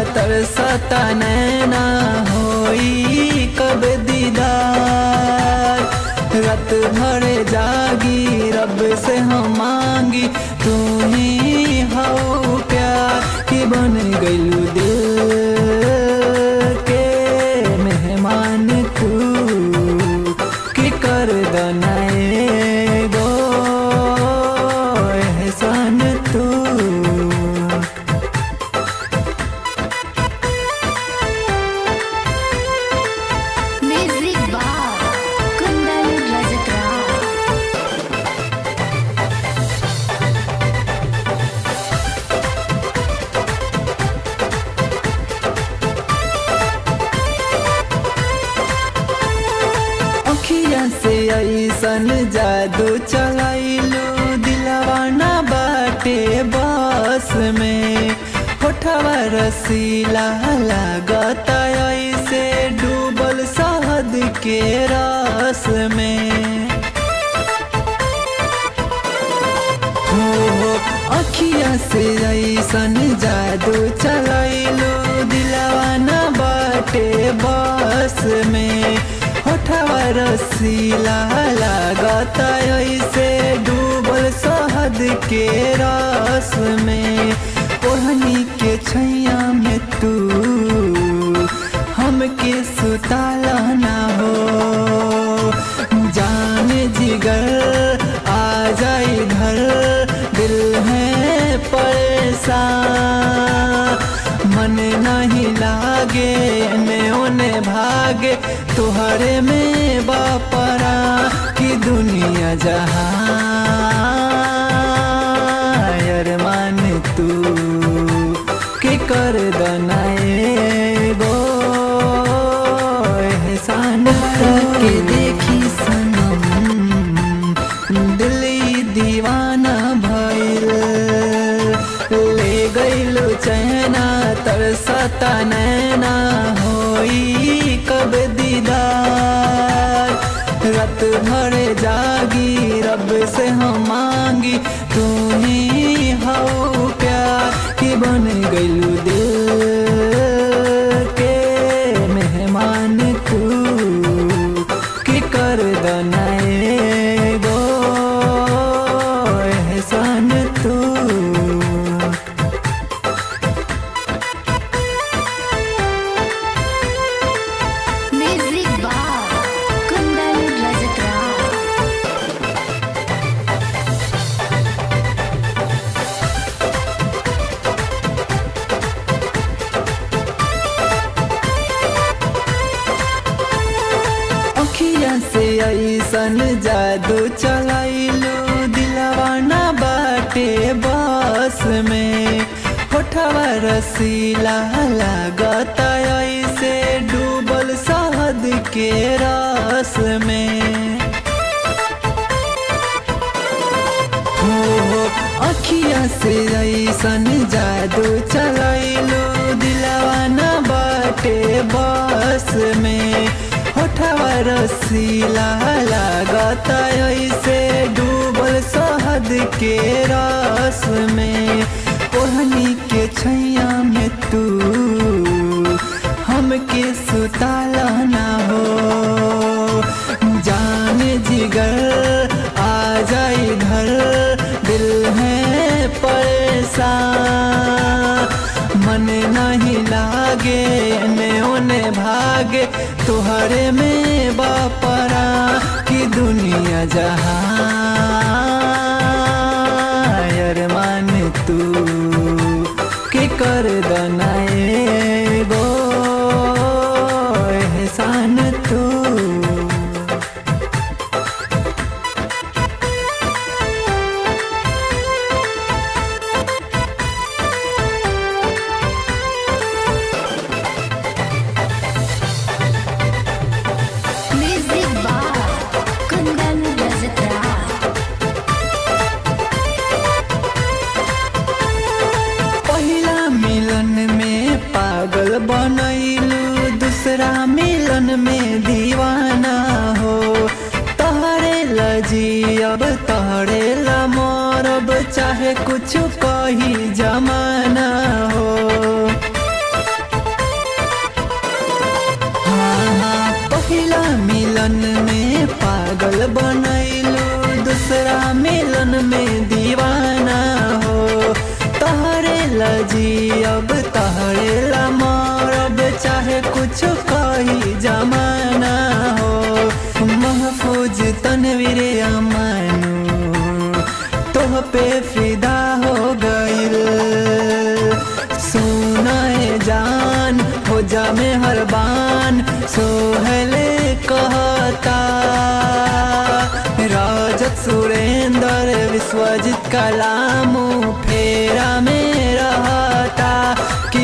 तरसता नैना होई कब दीदार रात भर जागी रब से हम मांगी तू ही हो प्यार कि बन गइलू दिल के मेहमान तू कि कर दनाए गो एहसान तू Music Bar Kundan Rajatra अखिया से ऐसन जादू चलाइलू दिलवाना बाटे बस में होठवा रसीला लागता ऐसे डूबल शहद के रस में हो हो अखिया से ऐसन जादू चलाइलो दिलवाना बाटे बस में होठवा रसीला लागता ऐसे डूबल शहद के रस में ओढ़नी के छैया में तू हमके सुताला ना हो जाने जिगर आ जाए घर दिल है परेशान मन नहीं लागे ने ओने भागे तुहरे में बापरा की दुनिया जहाँ अरमान तू के कर दनाए गो एहसान के देखी सनम दिल्ली दीवाना भइल ले गइलो चैना तरसता नैना होई कब दीदार रात भर जागी रब से हम मांगी तू ही हो प्यार कि बन गइलू दिल के मेहमान तू कि कर दनाए गो एहसान तू Music Bar Kundan Rajatra अखिया से ऐसन जादू चलाइलू दिलवाना बाटे बस में होठवा रसीला लागता ऐसे डूबल शहद के रस में हो हो अखिया से ऐसन जादू चलाइलो दिलवाना बाटे बस में होठवा रसीला लागता ऐसे डूबल शहद के रस में ओढ़नी के छैया में तू हमके सुताला ना हो जाने जिगर आ जाए घर दिल है परेशान मन नहीं लागे ने ओने भागे तुहरे में बापरा की दुनिया जहाँ अरमान तू के कर दनाए गो एहसान तू Music Bar Kundan Rajatra पहिला मिलन में पागल बनैलू दूसरा मिलन में दीवाना हो तहरे लजी अब तहरे लमरब चाहे कुछ कही जमाना हो जी अब तहरेला मरब चाहे कुछ कही जमाना हो महफूज तनवीर अमानू तोह पे फिदा हो गइल सुनाए जान हो जा में हरबान सोहले कहता राजत सुरेंद्र विश्वजित कलामू फेरा में रहता कि